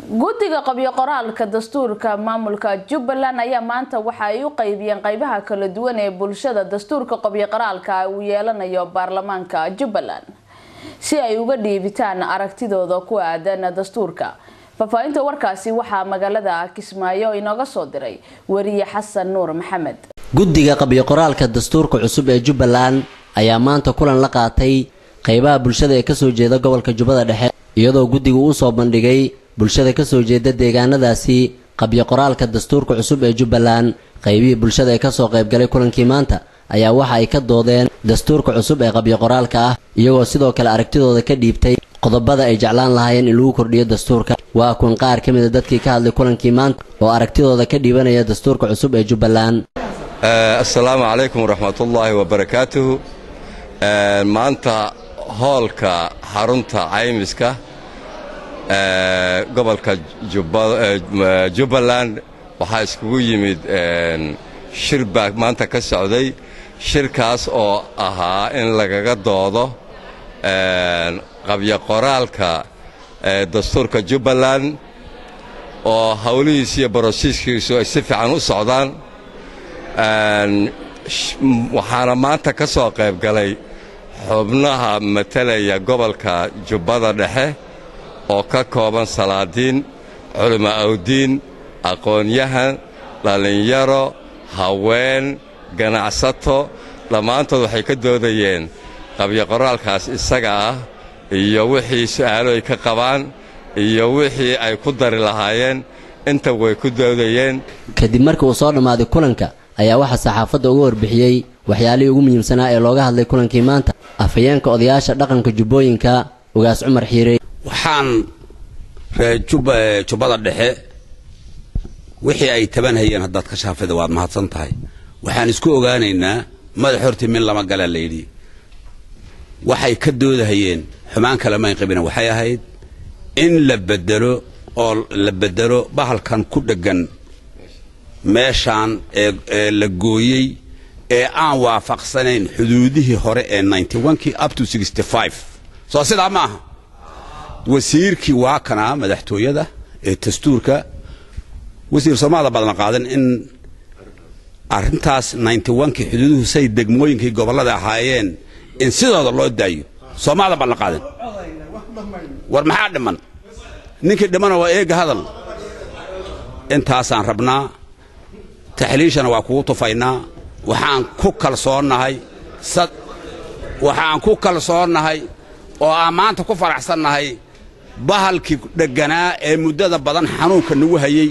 guddiga qabyo qoraalka dastuurka maamulka jubbaland ayaa maanta waxa ay u qaybiyeen qeybaha kala duwan ee bulshada dastuurka qabyo qoraalka uu yeelanayo baarlamaanka jubbaland si ay uga dhiibitaan aragtidooda ku aadan dastuurka faahfaahinta warkaasi waxaa magaalada kismaayo inooga soo diray wariye xasan nuur maxamed guddiga qabyo qoraalka dastuurka cusub ee jubbaland ayaa maanta kulan la qaatay qeybaha bulshada ee kasoo jeeda gobolka jubbada dhexe iyadoo guddigu uu soo bandhigay bulshada kasoo jeeda deegaanadaasi qabyo qoraalka dastuurka cusub ee jubbaland qaybihii bulshada ee kasoo qaybgalay kulankii maanta ayaa waxa ay ka doodeen dastuurka cusub ee qabyo qoraalka ah iyagoo sidoo kale aragtidooda ka dhiibtay qodobada ay jeclaan lahaayeen in lagu kordhiyo dastuurka waa kun qaar ka mid a dadkii ka hadlay kulankii maanta oo aragtidooda ka dhiibanaya dastuurka cusub ee jubbaland assalaamu calaykum waraxmatullaahi wabarakaatuhu maanta hoolka xarunta caymiska gobolka jubbaland waxaa iskugu yimid shir baa maanta ka socday shirkaas oo ahaa in lagaga doodo qabyo qoraalka dastuurka jubbaland oo howlihiis iyo barosiiskiisu ay si fiican u socdaan waxaana maanta ka soo qayb galay xubnaha matalaya gobolka jubbada dhexe oo ka kooban salaadiin culimo awdiin aqoon-yahan dhallinyaro haween ganacsato dhammaantood waxay ka doodayeen qabyo qoraalkaas isaga ah iyo wixii su'aalo ay ka qabaan iyo wixii ay ku dari lahaayeen inta way ku doodayeen kadib markii uu soo dhammaaday kulanka ayaa waxaa saxaafadda uga warbixiyey waxyaalihii ugu muhiimsanaa ee looga hadlay kulankii maanta afhayeenka odayaasha dhaqanka jubbooyinka ugaas cumar xiirey waxaan reer jubbada dhexe wixii ay taban hayeen haddaad ka shaafida waad mahadsan tahay waxaan isku ogaanaynaa madax hortii min lama gala layidhi waxay ka doodahayeen xumaan kale mayn qabina waxay ahayd in la bedelo oo la bedelo bahalkan ku dheggan meeshaan ee la gooyey ee aan waafaqsanayn xuduudihii hore ee kii up to soo sidaa ma aha wasiirkii waa kanaa madaxtooyada ee dastuurka wasiir soomaada badan qaadan in arrintaas kii xuduuduhu say degmooyinkii gobollada ahaayeen in sidooda loo daayo soomaada badan qaadan war maxaa dhiman ninkii dhimana waa eega hadal intaasaan rabnaa taxliishana waa kugu tufaynaa waxaan ku kalsoonnahay waxaan ku kalsoonnahay oo aan maanta ku faraxsannahay bahalkii dhegganaa ee muddada badan xanuunka nagu hayey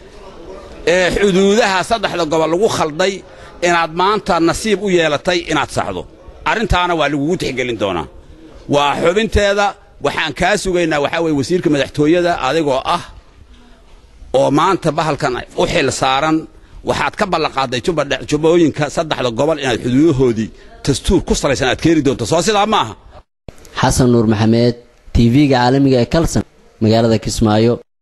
ee xuduudaha saddexda gobol lagu khalday inaad maanta nasiib u yeelatay inaad saxdo arrintaana waa lagugu tixgelin doonaa waa xubinteeda waxaan kaa sugaynaa waxaa weye wasiirka madaxtooyada adigoo ah oo maanta bahalkan u xil saaran waxaad ka ballanqaaday jubbooyinka saddexda gobol inaad xuduudahoodii dastuur ku salaysan aad keeni doonto soo sidaa ma aha xasan nuur maxamed tv-ga caalamiga ee kalson magaalada kismaayo